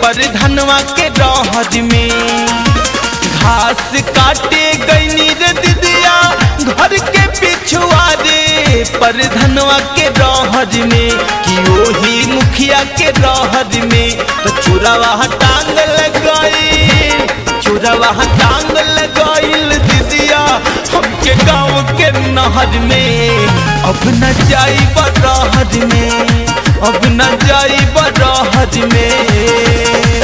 पर धनवा के रहर में घास काटे गईनी रे दीदिया घर के पिछुआ रे पर धनवा के रहर में कि ओही मुखिया के रहर में तो चुरावा टांग लगाई चुरावा टांग लगाइल दीदिया हमके गाँव के नहर में अब न जाई बरहर में अब न जाई बरहर में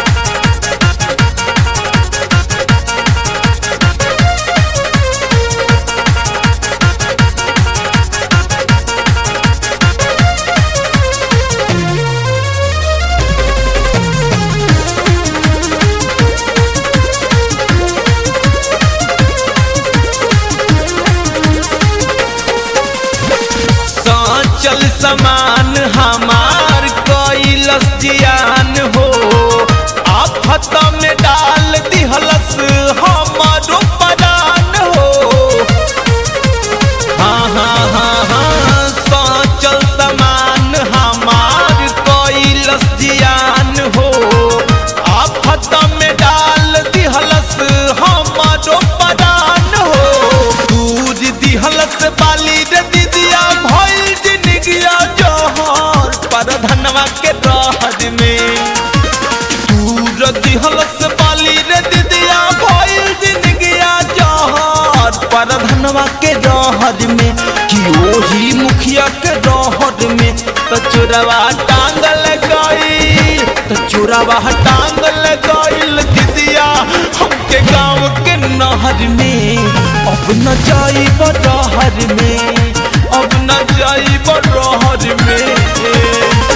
चल समान हमार कैलस जियान हो आफत में डाल दिहलस हमारो परान हो हाँ हाँ हाँ हाँ सोचल समान हमार कैलस जियान हो आफत में डाल दिहलस हमारो परान हो दूर दिहलस बाली रे दीदिया भइल जिंदगिया जहर पर धनवा के रहर में दूर दिहलस बाली रे दीदिया भइल जिंदगिया जहर पर धनवा के रहर में कि ओही मुखिया के रहर में तो चोरवा टांग लगाई तो चोरवा टांग लगाइल दीदिया हमके गाँव के नहर में अब न जाई बरहर में अब न जाई बरहर में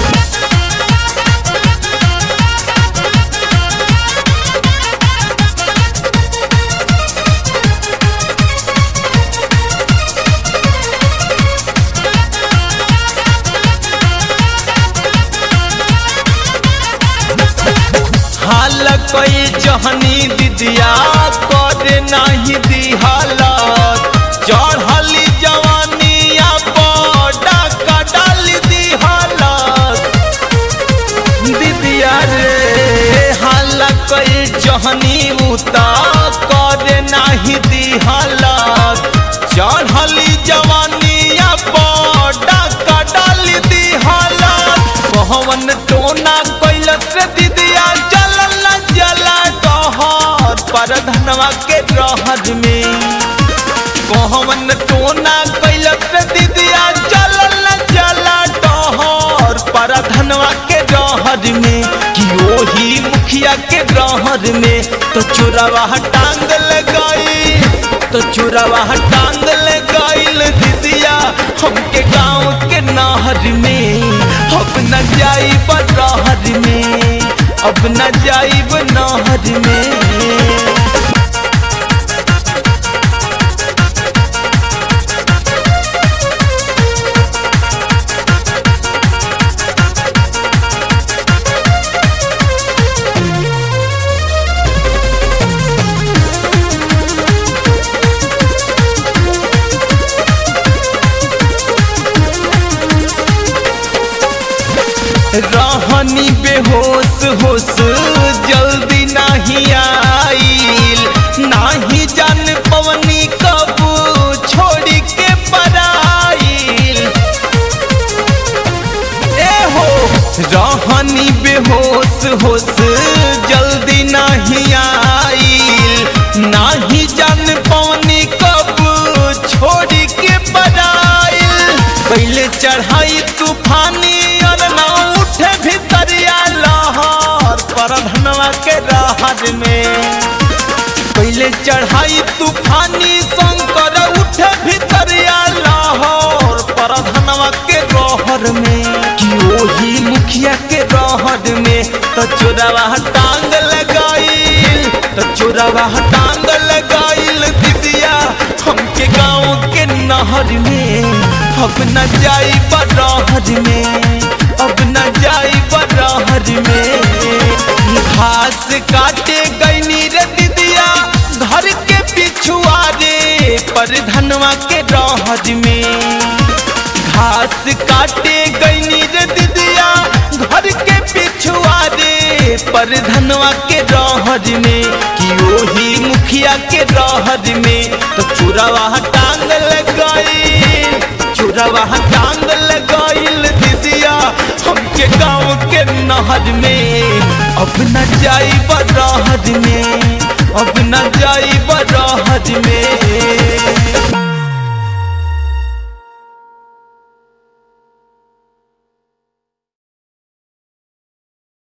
हाल कोई जहनी दिदिया करे नहीं दिहालत चढ़ली जवानिया बड़ा कडाल दिहालत दिदिया रे हाल कोई जहनी उता करे नहीं दिहालत चढ़ली जवानिया बड़ा कडाल दिहालत कहवन टोना कैलस रे दिदिया जलल जला डहर पर धनवा के रहर में कहवन टोना कैलस रे दिदिया जलल जला डहर पर धनवा के रहर में कि ओही मुखिया के रहर में तो चोरवा टांग लगाई तो चोरवा टांग लगाइल दीदिया हमके गाँव के नहर में अब न जाई बरहर में अब न जाइब नहर में रहनी बेहोश होश जल्दी नहीं आइल नाही जान पवनी कब छोड़ के पराइल ए हो रहनी बेहोश होश जल्दी नहीं आइल नाही जान पवनी कब छोड़ के पराइल पहले चढ़ाई तूफानी और ना उठे भितरिया लहर पर धनवा के रहर में पहले चढ़ाई तूफानी शंकर उठे भितरिया लहर पर धनवा के रहर में कि ओही मुखिया के रहर में तो चोरवा टांग लगाइल तो चोरवा टांग लगाइल दीदिया हमके गाँव के नहर में अब न जाई बरहर में अब न जाई बरहर में घास काटे गईनी रे दीदिया घर के पिछुआ रे पर धनवा के रहर में घास काटे गईनी रे दीदिया घर के पिछुआ रे परधनवा के रहर में कि ओही मुखिया के रहर में तो चुरावा टांग लगाई चुरावा टांग लगाइल दीदिया हमके गाँव के नहर में अब न जाई बरहर में अब न जाई बरहर में